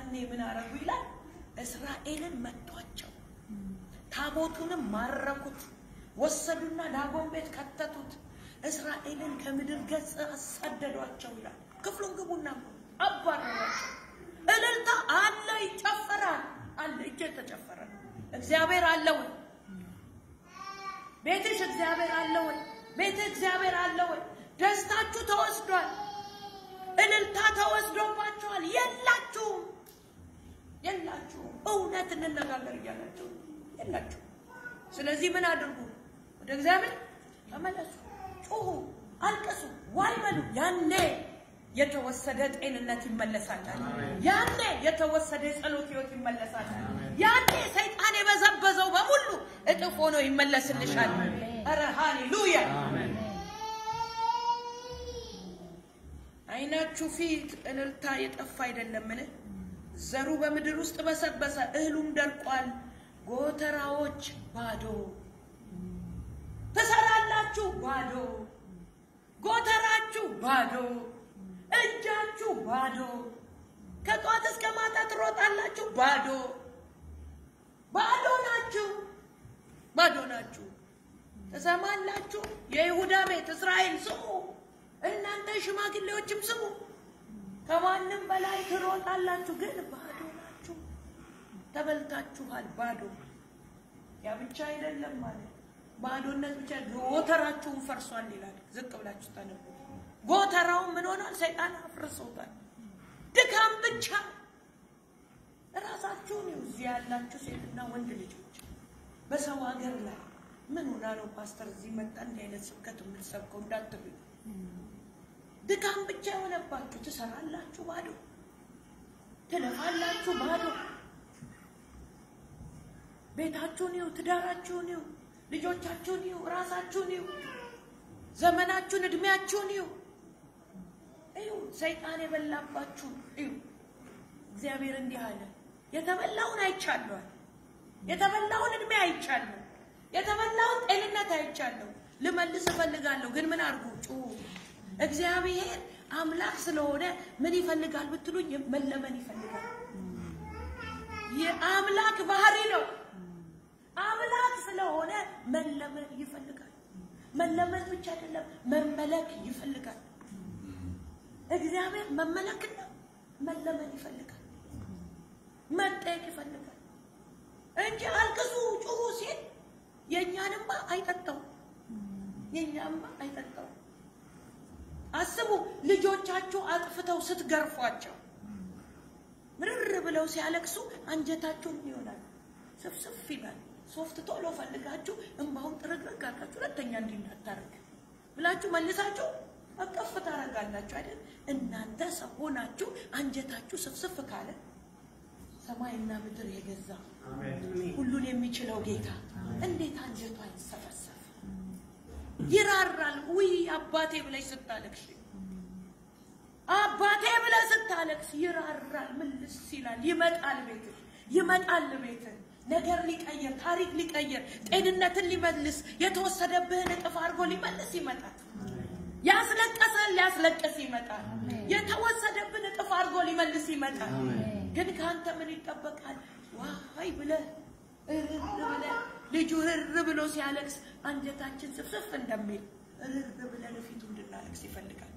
ያኔ ምን አረጉ ይላል እስራኤልን መቷቸው፣ ታቦቱንም ማረኩት፣ ወሰዱና ዳጎን ቤት ከተቱት፣ እስራኤልን ከምድር ገጽ አሳደዷቸው ይላል። ክፍሉን ግቡና አባረሯቸው። እልልታ አለ፣ ይጨፈራል አለ፣ እጅ ተጨፈረ። እግዚአብሔር አለ ወይ? ቤትሽ እግዚአብሔር አለ ወይ? ቤትህ እግዚአብሔር አለ ወይ? ደስታችሁ ተወስዷል። እልልታ ተወስዶባችኋል። የላችሁም የላችሁም። እውነት እንነጋገር እያላችሁ የላችሁም። ስለዚህ ምን አድርጉ? ወደ እግዚአብሔር ተመለሱ፣ ጩሁ፣ አልቅሱ፣ ዋይ በሉ። ያኔ የተወሰደ ጤንነት ይመለሳል። ያኔ የተወሰደ የጸሎት ህይወት ይመለሳል። ያኔ ሰይጣን የበዘበዘው በሙሉ እጥፍ ሆኖ ይመለስልሻል። ኧረ ሃሌሉያ! አይናችሁ ፊት እልልታ የጠፋ አይደለምን? ዘሩ በምድር ውስጥ በሰበሰ፣ እህሉም ደርቋል፣ ጎተራዎች ባዶ። ትሰራላችሁ ባዶ፣ ጎተራችሁ ባዶ፣ እጃችሁ ባዶ፣ ከጧት እስከ ማታ ትሮጣላችሁ ባዶ። ባዶ ናችሁ፣ ባዶ ናችሁ። ትሰማላችሁ? የይሁዳ ቤት እስራኤል ስሙ፣ እናንተ ሽማግሌዎችም ስሙ። ከማንም በላይ ትሮጣላችሁ፣ ግን ባዶ ናችሁ። ተበልታችኋል፣ ባዶ። ያ ብቻ አይደለም ማለት ባዶነት ብቻ ጎተራችሁን ፈርሷል ይላል። ዝቅ ብላችሁ ታነቡ። ጎተራውን ምን ሆኗል? ሰይጣን አፍርሶታል። ድካም ብቻ እራሳችሁን ይኸው እዚህ ያላችሁ ሴትና ወንድ ልጆች በሰው ሀገር ላይ ምን ሆና ነው ፓስተር እዚህ መጣ እንዲህ አይነት ስብከት የምትሰብከው እንዳትሉኝ። ድካም ብቻ የሆነባችሁ ትሰራላችሁ ባዶ፣ ትለፋላችሁ ባዶ። ቤታችሁን ይሁ፣ ትዳራችሁን ይሁ፣ ልጆቻችሁን ይሁ፣ ራሳችሁን ይሁ፣ ዘመናችሁን፣ እድሜያችሁን ይሁ እዩ። ሰይጣን የበላባችሁን እዩ። እግዚአብሔር እንዲህ አለ፣ የተበላውን አይቻለሁ፣ የተበላውን እድሜ አይቻለሁ፣ የተበላውን ጤንነት አይቻለሁ። ልመልስ እፈልጋለሁ፣ ግን ምን አድርጉ? ጩሁ። እግዚአብሔር አምላክ ስለሆነ ምን ይፈልጋል ብትሉኝ፣ መለመን ይፈልጋል። የአምላክ ባህሪ ነው። አምላክ ስለሆነ መለመን ይፈልጋል። መለመን ብቻ አይደለም፣ መመለክ ይፈልጋል። እግዚአብሔር መመለክና መለመን ይፈልጋል። መጠየቅ ይፈልጋል እንጂ አልቅሱ ጩሁ ሲል የእኛንማ አይጠጣው የእኛማ አይጠጣው። አስቡ፣ ልጆቻችሁ አጥፍተው ስትገርፏቸው ምርር ብለው ሲያለቅሱ አንጀታችሁን ይሆናል፣ ስፍስፍ ይላል። ሶፍት ቶሎ ፈልጋችሁ እምባውን ጥርግርግ አድርጋችሁ ሁለተኛ እንዲህ እንዳታረግ ብላችሁ መልሳችሁ አቀፍ ታረጋላችሁ አይደል? እናንተ ሰው ሆናችሁ አንጀታችሁ ስፍስፍ ካለ ሰማይና ምድር የገዛ ሁሉን የሚችለው ጌታ እንዴት አንጀቷ አይሰፈሰፍ? ይራራል። ውይ አባቴ ብለሽ ስታለቅሽ አባቴ ብለህ ስታለቅስ ይራራል። ምልስ ይላል። ይመጣል ቤትህ ይመጣል ቤትህ ነገር ሊቀየር ታሪክ ሊቀየር ጤንነትን ሊመልስ የተወሰደብህን እጥፍ አድርጎ ሊመልስ ይመጣል። ያስለቀሰን ሊያስለቅስ ይመጣል። የተወሰደብን እጥፍ አድርጎ ሊመልስ ይመጣል። ግን ከአንተ ምን ይጠበቃል? ዋይ ብለህ እርር ብለህ ልጁ እርር ብሎ ሲያለቅስ አንጀታችን ስፍስፍ እንደሚል እርር ብለን ፊቱ እንድናለቅስ ይፈልጋል።